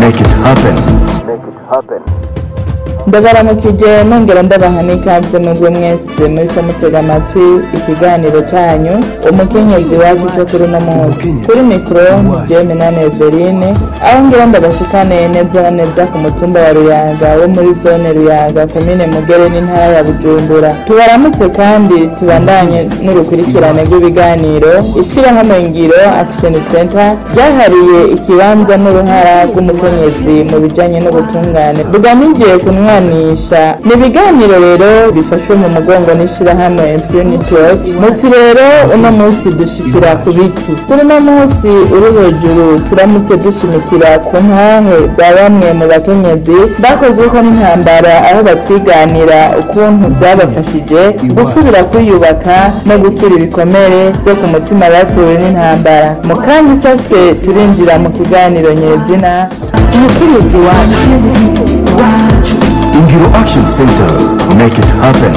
Make it happen. ndabaramukije nongera ndabaha n'ikaze mubwe mwese muriko mutega amatwi ikiganiro canyu umukenyezi wacu co kuri uno munsi kuri mikoro jewe minani eveline aho ngira ndabashikane neza na neza ku mutumba wa ruyaga wo muri zone ruyaga komine mugere n'intara ya bujumbura tubaramutse kandi tubandanye n'urukurikirane rw'ibiganiro ishirahamwe ngiro action center ryahariye ikibanza n'uruhara rw'umukenyezi mu bijanye n'ubutungane rugamije kunwanisha ni ibiganiro rero bifashwe mu mugongo n'ishirahamwe impunity watch muti rero uno munsi dushikira ku biki kuri uno munsi uri hejuru turamutse dushimikira ku ntahe za bamwe mu bakenyezi bakozweko n'intambara aho batwiganira ukuntu byabafashije gusubira kwiyubaka no gukira ibikomere vyo ku mutima batewe n'intambara mu kanya isase turinjira mu kiganiro nyezina umukenyezi wacu Ingiro Action Center. Make it happen.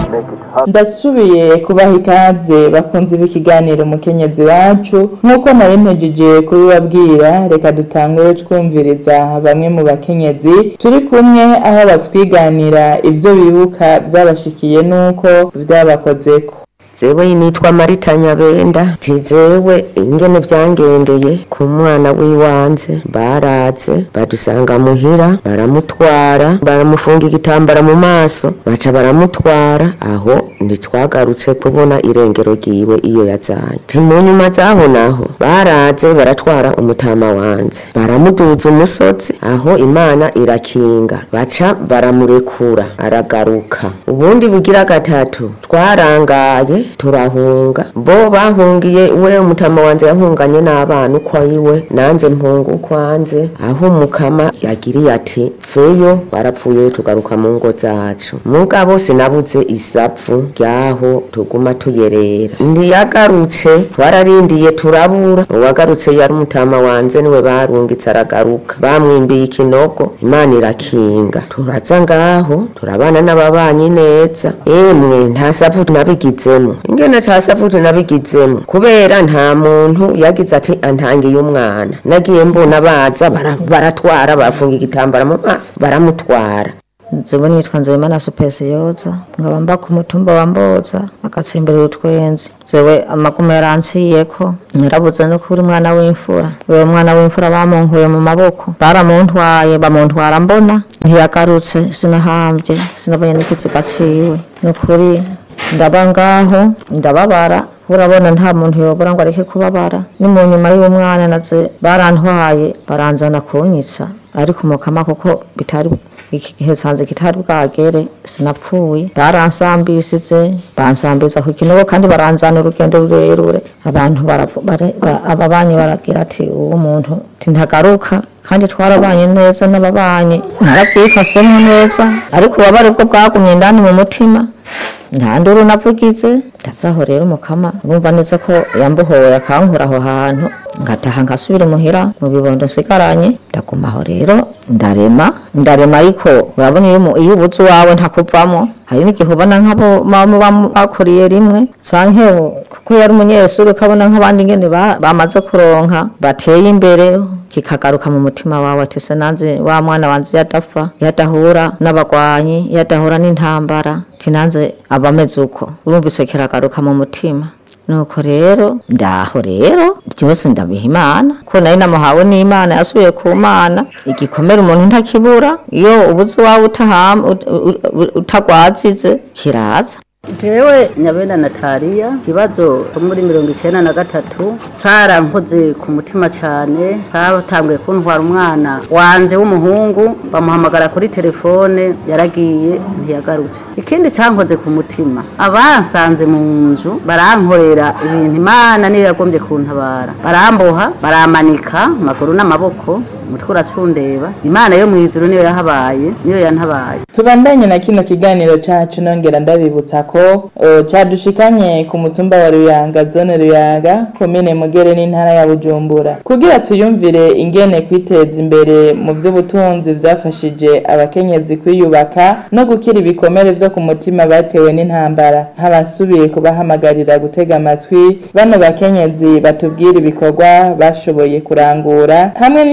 ndasubiye kubaha ikaze bakunze b'ikiganiro umukenyezi wacu nk'uko nari mpejeje kubibabwira reka dutangure twumviriza bamwe mu bakenyezi turi kumwe aho batwiganira ivyo bibuka vyabashikiye n'uko vyabakozeko zewe nitwa marita nyabenda tizewe ingene vyangendeye ku mwana w'iwanje baraze badusanga muhira baramutwara baramufunga igitambara mu maso baca baramutwara aho ntitwagarutse kubona irengero ryiwe iyo yazanye ti mu nyuma zaho naho baraze baratwara umutama wanje baramuduza umusozi aho imana irakinga baca baramurekura aragaruka ubundi bugira gatatu twarangaye turahunga bo bahungiye we umutama wanje yahunganye n'abana uko iwe nanze mpunga ukwanze aho umukama yagiriye ati feyo barapfuye tugaruka mu ngo zacu mugabo sinabuze isapfu ryaho tuguma tuyerera ntiyagarutse twararindiye turabura uwagarutse yari umutama wanje niwe barungitse aragaruka bamwimbiye ikinogo imana irakinga turaza ngaho turabana n'ababanyi neza emwe nta savu nabigizemo ingene nta savu nabigizemo kubera nta muntu yagize ati antangiye umwana nagiye mbona baza bara- baratwara bafunga igitambara mu maso baramutwara nzibo nitwa nzeyimana supesiyoza nkaba mba ku mutumba wa mboza agatsimbirira utwenzi zewe amaguma yaranciyeko nyirabuze no kuri umwana w'imfura uwo mwana w'imfura bamunkuye mu maboko baramuntwaye bamuntwara mbona ntiyagarutse sinahambye sinabonye n'ikiziga ciwe ni ukuri ndaba ngaho ndababara urabona nta muntu yobora ngo areke kubabara ni mu nyuma y'umwana naze barantwaye baranzana kunyica ariko umukama kuko bitari igihe sanze kitari bwagere sinapfuye baransambishije bansambiza ku kinogo kandi baranzana urugendo rurerure abantu baravu- bare- ba- ababanyi baragira ati uwo muntu ntagaruka kandi twarabanye neza n'ababanyi narabyifasemo neza ariko ubabare bwo bwagumye indani mu mutima nta nduru navugize ndazaho rero umukama urumva neza ko yambuhoye akankura aho hantu ngataha ngasubira muhira mu bibondo nsigaranye ndaguma aho rero ndarema ndarema ariko urabona iyo umu- iyo ubuze uwawe ntakuvamo hari n'igihe ubona nk'abo mama bam- bakuriye rimwe canke kuko yari umunyeshuri ukabona nk'abandi ngene ba- bamaze kuronka bateye imbere kikagaruka mu mutima wawe ati se nanze wa mwana wanje yadapfa yadahura n'abagwanyi yadahura n'intambara ati nanze aba ameze uko urumva ico kiragaruka mu mutima nuko rero ndaho rero byose ndabiha imana ko nari namuhawe n'imana yasubiye ku mana igikomere umuntu ntakibura iyo ubuze uwawe utaham- ut- ut- ut- utagwazize kiraza jewe nyabenda nataliya ikibazo cyo muri mirongo icenda na gatatu carankoze ku mutima cane katanguye kuntwara umwana wanje w'umuhungu bamuhamagara kuri telefone yaragiye ntiyagarutse ikindi cankoze ku mutima abansanze mu nzu barankorera ibintu imana niyo yagombye kuntabara baramboha baramanika amaguru n'amaboko umutwe uracundeba imana yo mw'ijuru niyo yahabaye niyo yantabaye tubandanye na kino kiganiro cacu nongera ndabibutsa ko uh, cadushikanye ku mutumba wa Ruyanga zone Ruyaga komine Mugere n'intara ya Bujumbura kugira tuyumvire ingene kwiteza imbere mu vy'ubutunzi vyafashije abakenyezi kwiyubaka no gukira ibikomere vyo ku mutima batewe n'intambara nk'abasubiye kubahamagarira gutega amatwi bano bakenyezi batubwira ibikorwa bashoboye kurangura hamwe n'ico vyabonye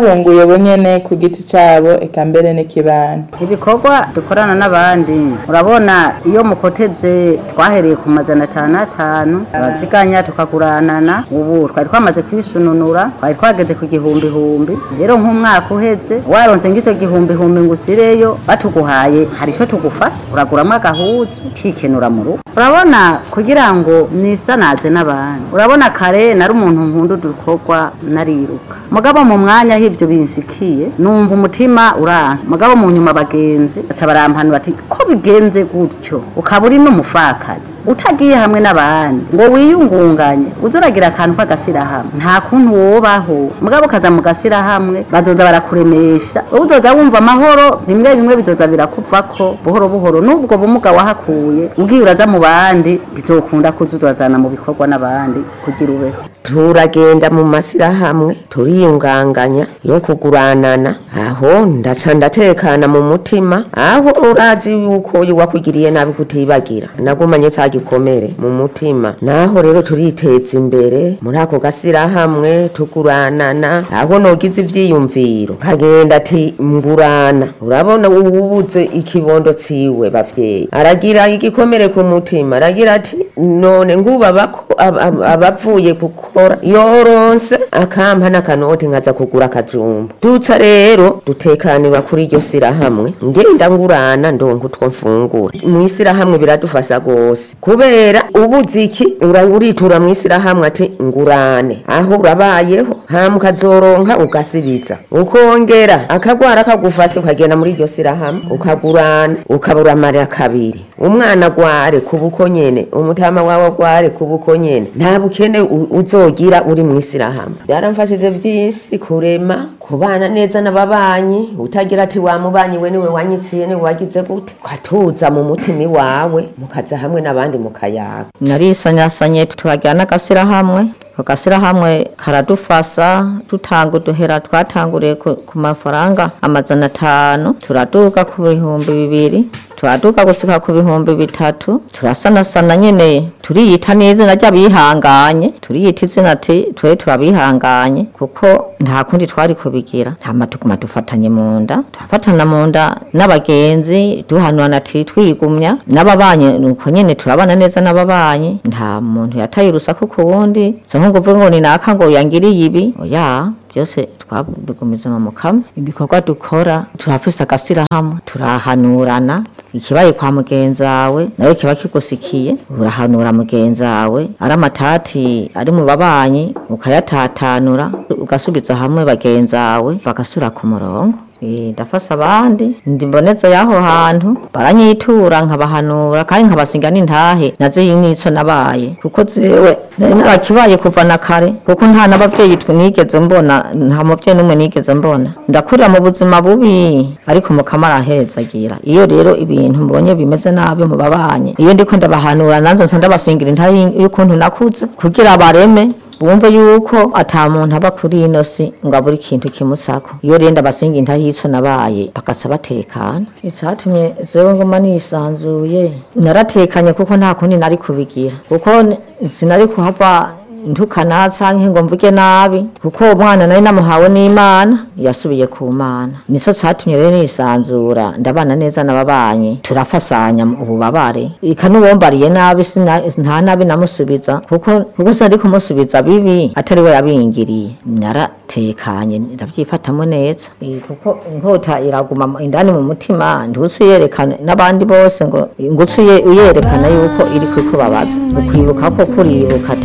biyunguye bonyene ku giti cabo eka mbere n'ikibano ibikorwa dukorana n'abandi urabona iyo mukoteze twahereye ku mazana atanu atanu turaziganya tukaguranana ubu twari twamaze kwisununura twari twageze ku gihumbihumbi rero nk'umwaka uheze waronse ng'icyo gihumbihumbi ngo usireyo batuguhaye hari icyo tugufasha uraguramo agahuzu ukikenura mu rugo urabona kugira ngo nisanaze n'abandi urabona kare nari umuntu nkunda udukorwa nariruka mugabo mu mwanya aho ibyo binsikiye numva umutima uranse mugabo mu nyuma abagenzi baca barampanura bati ko bigenze gutyo ukaba uri n'umupfakazi utagiye hamwe n'abandi ngo wiyungunganye uze uragira akantu k'agashyirahamwe nta kuntu wobaho mugabo ukaza mu gashyirahamwe bazoza barakuremesha wowe uzoza wumva amahoro bimwe bimwe bizoza birakuvako buhoro buhoro n'ubwo bumuga wahakuye ugiye uraza mu bandi bizokunda kuza urazana mu bikorwa n'abandi kugira ubeho turagenda mu mashyirahamwe turiyunganganya yo kuguranana aho ndaca ndatekana mu mutima aho urazi yuko wakugiriye nabi kutibagira nagumanye cya gikomere mu mutima naho rero turiteza imbere muri ako gashyirahamwe tuguranana aho nogize ivyiyumviro kagenda ati ngurana urabona ububuze ikibondo ciwe bavyeyi aragira igikomere ku mutima aragira ati none ngubaba ko ab- ab- abavuye gukora yoronse akampa n'akanoti nkaza kugura akajumba dutsa rero dutekanirwa kuri iryo sirahamwe ngenda ngurana ndonka utwo mfungura mu isirahamwe biradufasha gose kubera ubuze iki ura- uritura mu isirahamwe ati ngurane aho urabayeho hama ukazoronka ugasibiza ukongera akagwara kagufase ukagenda muri iryo sirahamwe ukagurana ukaba uramarira kabiri umwana agware ku buko nyene umutama wawe agware ku buko nyene nta bukene u- uzogira uri mu isirahamwe byaramfashije vyinshi kurema kubana neza n'ababanyi utagira ati wa mubanyi we niwe wanyiciye niwe wagize gute ukatuza mu mutima iwawe mukaza hamwe n'abandi mukayaga narisanyasanye turajyana agashyirahamwe ako gashyirahamwe karadufasha dutanga uduhera twatanguriye ku ku mafaranga amazana atanu turaduga ku bihumbi bibiri turaduga gusika ku bihumbi bitatu turasanasana nyene turiyita n'izina ry'abihanganye turiyita izina ati twe turabihanganye kuko nta kundi twari kubigira hama tuguma dufatanye mu nda turafatana mu nda n'abagenzi duhanurana ati twigumya n'ababanyi nuko nyene turabana neza n'ababanyi nta muntu yataye urusaku ku wundi so nko kuvuga ngo ni naka ngo yangiriye ibi oya byose twabigumiza mu mukama ibikorwa dukora turafise agasirahamwe turahanurana ikibaye kwa mugenzi wawe nawe kiba kigusikiye urahanura mugenzi wawe ari amatati ari mu babanyi ukayatatanura ugasubiza hamwe bagenzi wawe bagasura ku murongo Eh, ndafasha abandi ndi mboneza y'aho hantu baranyitura nkabahanura kandi nkabasinga n'intahe nazo n'ico nabaye kuko zewe nari narakibaye kuva na kare kuko nta n'abavyeyi twe nigeze mbona nta muvyeyi n'umwe nigeze mbona ndakurira mu buzima bubi ariko mukama arahezagira iyo rero ibintu mbonye bimeze nabi mu babanyi iyo ndiko ndabahanura nanze nsa ndabasingira intahe y'ukuntu nakuze kugira bareme bumve yuko ata muntu aba kuri ino si ngo abure ikintu kimusako iyo rero ndabasinga intahico nabaye bagasa batekana icatumye zewe nguma nisanzuye naratekanye kuko nta kundi nari kubigira kuko n- sinari kuhava ntukana canke ngo mvuge nabi kuko uwo mwana nari namuhawe n'imana yasubiye ku mana nico catumye rero nisanzura ndabana neza n'ababanyi turafasanya mu ububabare ika n'uwombariye nabi sina- nta nabi namusubiza kuko kuko sinari kumusubiza bibi atari we yabingiriye naratekanye ndavyifatamo neza Eh, kuko inkota iraguma mu- indani mu mutima ntusi uyerekana n'abandi bose ngo ngo uce uye- uyerekana yuko iri kukubabaza ukwibuka ko kuribuka ati